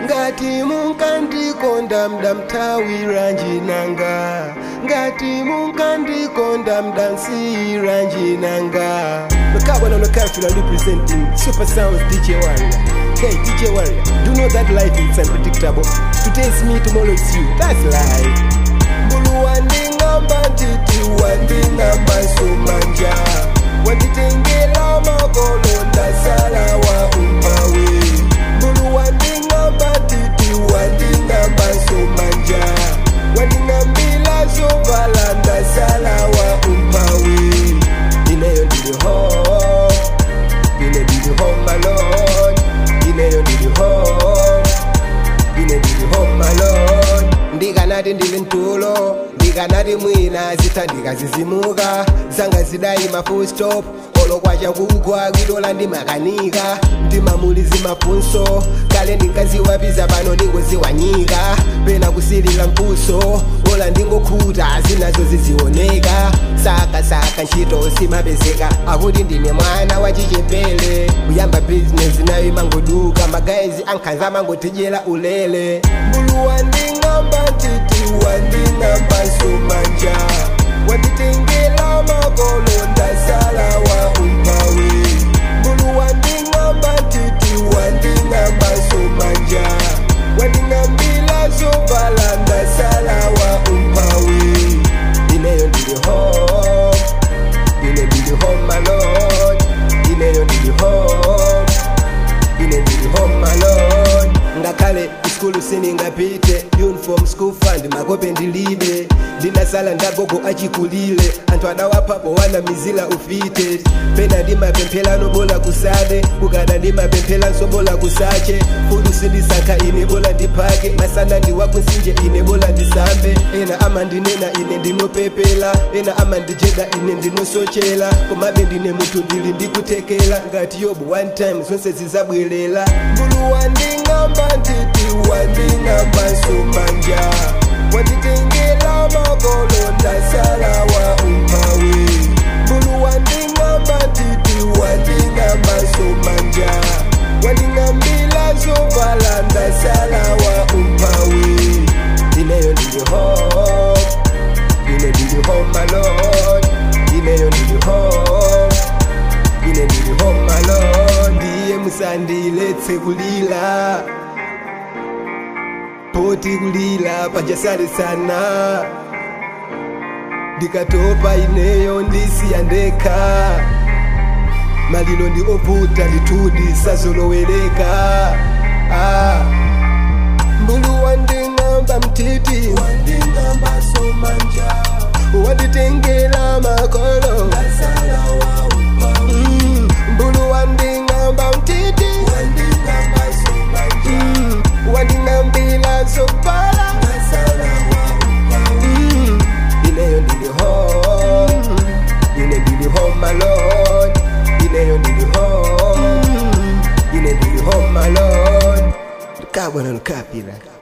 ngati munkandikonda mdamthawira njinanga ngati munkandikonda mdansiyira njinanga nokabona nokafila representing super sounds dj warrior hey dj warrior do know that life is unpredictable today's me tomorrow is you that's life mbulu wanding'amba ntiti wanding'amba sumanja wanditengela makolo ndasala wa umpawe mbulu wanding'amba ntiti wanding'amba sumanja wanding'ambila zovala ndasala wa umpawe ineyo ndili home ine ndili home alone ineyo ndili home ine ndili home alone ndikanati ndili mtulo ndikanati mwina zithandika zizimuka zanga zidayima full stop olo kwacha kugwa kwidola ndimakanika ndimamulizi mafunso kale ndinkaziwapiza pano ndingoziwanyika pena kusilila mpuso ola ndingokhuta zinazo zizioneka saka saka ntchito simapezeka akuti ndine mwana wachichepere kuyamba bizinesi nayo imangoduka magayizi ankhanza amangotidyera ulele mbulu wanding'amba ntiti wanding'amba sumanja wanditengela makolo ndasala wa umpawe mbulu wanding'amba ntiti wanding'amba sumanja wanding'ambila zovala ndasala wa umpawe ineyo ndili home ine ndili home alone ineyo ndili home ine ndili home alone ngakhale iskulu siningapite uniform school fund makope ndilibe ndinasala ndagogo achikulile anthu adawapapo wana mizila ufite pena ndimapemphelano bola kusade kukada ndimapemphelanso bola kusache fudu sindisankha ine bola ndiphake masana ndiwakunsinje ine bola ndisambe ena amandinena ine ndinopepela ena amandijeda ine ndinosochela komabe ndine munthu ndili ndikuthekela ngati yobu one time zonse zizabwelela mbulu wanding'amba ntiti wanding'amba sumanja wanditengela makolo ndasala wa umpawe mbulu wanding'amba ntiti wanding'amba sumanja wanding'ambila zovala ndasala wa umpawe ineyo ndili home ine ndili home alone ineyo ndili home ine ndili home alone ndiye musandiletse kulila poti kulila pajasale sana ndikatopa ineyo ndisiya ndekha malilo ndi ovuta ndithudi sazolowereka ah. mbulu wanding'amba mtiti wanding'amba somanja wanditengela makolo Mm, mbulu wanding'amba mtiti Mm, wanding'ambila zovala Mm, ineyo ndili home ine ndili home alone ineyo ndili home ine ndili home alone kabwana nkapira